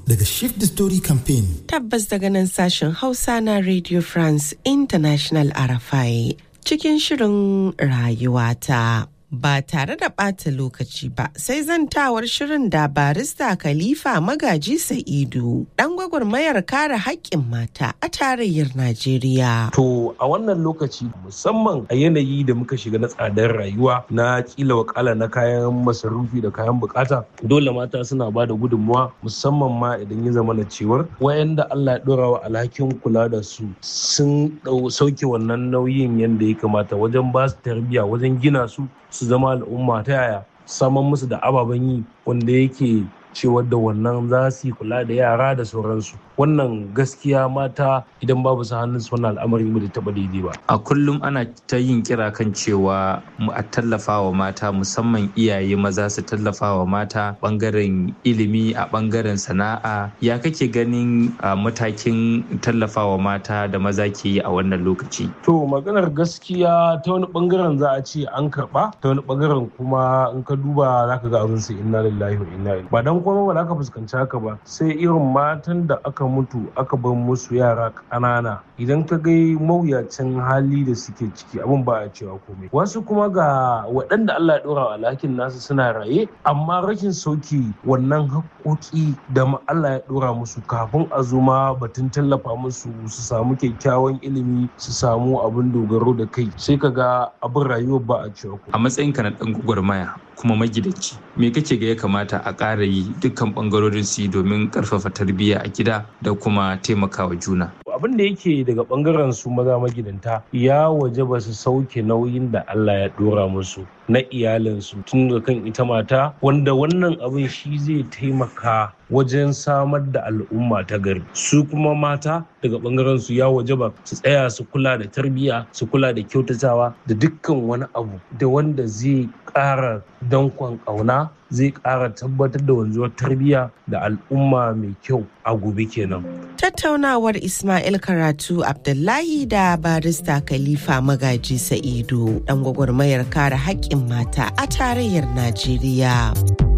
daga Shift the Story Campaign. Tabbas daga nan sashen Hausa na Radio France International RFI cikin shirin rayuwata. Ba tare da ɓata lokaci ba sai zantawar shirin da barista Khalifa Magaji Sa'idu ɗan gwagwarmayar kare haƙƙin mata a tarayyar Najeriya. To a wannan lokaci musamman a yanayi da muka shiga na tsadar rayuwa na kila wakala na kayan masarufi da kayan bukata dole mata suna ba da gudunmuwa musamman ma idan ya zama na cewar wayanda Allah ya dora wa alhakin kula da su sun sauke wannan nauyin yadda ya kamata wajen ba su tarbiyya wajen gina su su zama al'umma ta yaya saman musu da ababen yi wanda yake cewar da wannan za su yi kula da yara da sauransu wannan gaskiya mata idan babu su hannun su wannan al'amari mu da taba daidai ba a kullum ana ta yin kira kan cewa mu a tallafa wa mata musamman iyaye maza su tallafa wa mata bangaren ilimi a bangaren sana'a ya kake ganin matakin tallafa wa mata da maza ke yi a wannan lokaci to maganar gaskiya ta wani bangaren za a ce an karba ta wani bangaren kuma in ka duba zaka ga abin sai inna lillahi wa inna ilaihi ba dan kuma ba za ka fuskanci haka ba sai irin matan da aka mutu aka bar musu yara ƙanana idan ka ga mawuyacin hali da suke ciki abin ba a cewa komai wasu kuma ga waɗanda Allah ya ɗora wa alhakin nasu suna raye amma rashin sauki wannan haƙoƙi da Allah ya ɗora musu kafin a zo ma batun tallafa musu su samu kyakkyawan ilimi su samu abin dogaro da kai sai ka ga abin rayuwa ba a cewa a matsayinka na ɗan gwagwarmaya kuma magidanci me kake ga ya kamata a ƙara yi dukkan ɓangarorin su domin ƙarfafa tarbiyya a gida da kuma taimakawa juna abin da yake daga ɓangaren su maza magidanta ya waje ba su sauke nauyin da Allah ya ɗora musu na iyalinsu tun da kan ita mata wanda wannan abin shi zai taimaka wajen samar da al'umma ta gari su kuma mata daga bangaren su ya waje ba su tsaya su kula da tarbiyya su kula da kyautatawa da dukkan wani abu da wanda zai ƙara dankon ƙauna zai ƙara tabbatar da wanzuwar tarbiyya da al'umma mai kyau a gobe kenan. Tattaunawar Ismail Karatu Abdullahi da barista Khalifa Magaji Sa'idu ɗan gwagwarmayar kare haƙƙin mata a tarayyar Najeriya.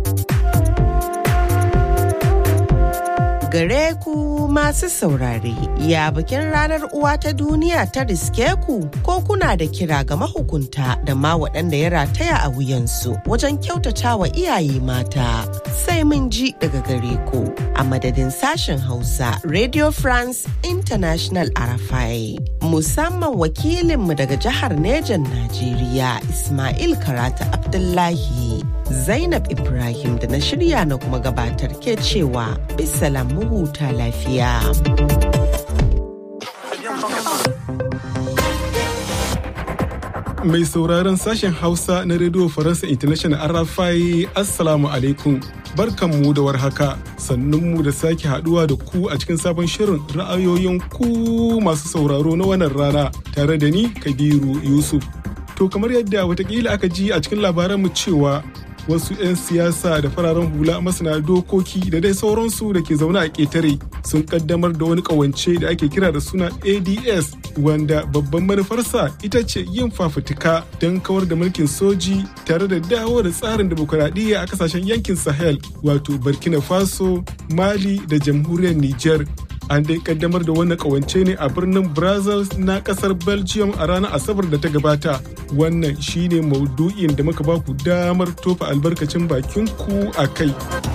gare ku masu saurare ya bikin ranar uwa ta duniya ta riske ku ko kuna da kira ga mahukunta da ma waɗanda ya rataya a wuyansu wajen kyautata wa iyaye mata sai mun ji daga gare ku a madadin sashen hausa radio france international arafai musamman wakilinmu daga jihar nejan najeriya ismail karata abdullahi zainab ibrahim da na shirya na kuma gabatar ke cewa bisalam mu huta lafiya. Mai sauraron sashen Hausa na Radio Faransa International RFI Assalamu alaikum. Barkanmu da warhaka, sannunmu da sake haduwa da ku a cikin sabon shirin ra'ayoyin ku masu sauraro na wannan rana tare da ni Kabiru Yusuf. To kamar yadda watakila aka ji a cikin labaranmu cewa wasu 'yan siyasa da fararen hula masana dokoki da dai sauransu da ke zaune a ƙetare sun kaddamar da wani ƙawance da ake kira da suna ads wanda babban manufarsa ita ce yin fafutuka don kawar da mulkin soji tare da dawo da tsarin demokuraɗiyya a kasashen yankin sahel wato burkina faso mali da jamhuriyar niger an dai kaddamar da wannan kawance ne a birnin brazils na kasar belgium a ranar asabar da ta gabata wannan shine maudu'in da muka baku damar tofa albarkacin bakin ku a kai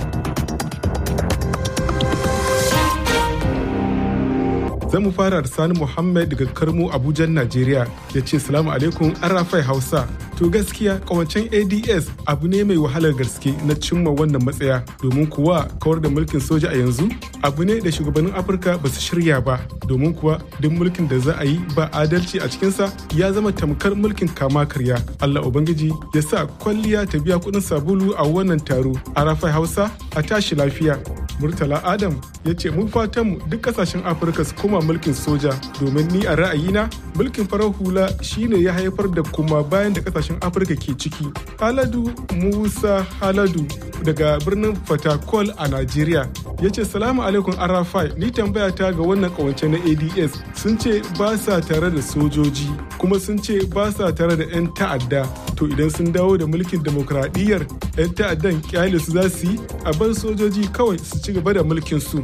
mu fara da sani muhammad daga karmo abuja najeriya ya ce salamu alaikum arafai hausa to gaskiya kawancen ads abu ne mai wahalar gaske na cimma wannan matsaya domin kuwa kawar da mulkin soja a yanzu abu ne da shugabannin afirka ba su shirya ba domin kuwa duk mulkin da za a yi ba adalci a cikinsa ya zama tamkar mulkin kama karya allah ubangiji ya sa kwalliya ta biya kuɗin sabulu a wannan taro arafai hausa a tashi lafiya murtala adam ya ce mun fatan mu duk kasashen afirka su koma mulkin soja domin ni a ra'ayina mulkin farar hula shine ya haifar da kuma bayan da kasashen afirka ke ciki haladu musa haladu daga birnin fatakol a najeriya ya ce salamu alaikum arafai ni tambaya ta ga wannan kawance na ads sun ce ba sa tare da sojoji kuma sun ce ba sa tare da 'yan ta'adda to idan sun dawo da mulkin demokradiyyar 'yan ta'addan kyale su za su yi a bar sojoji kawai su ci gaba da mulkin su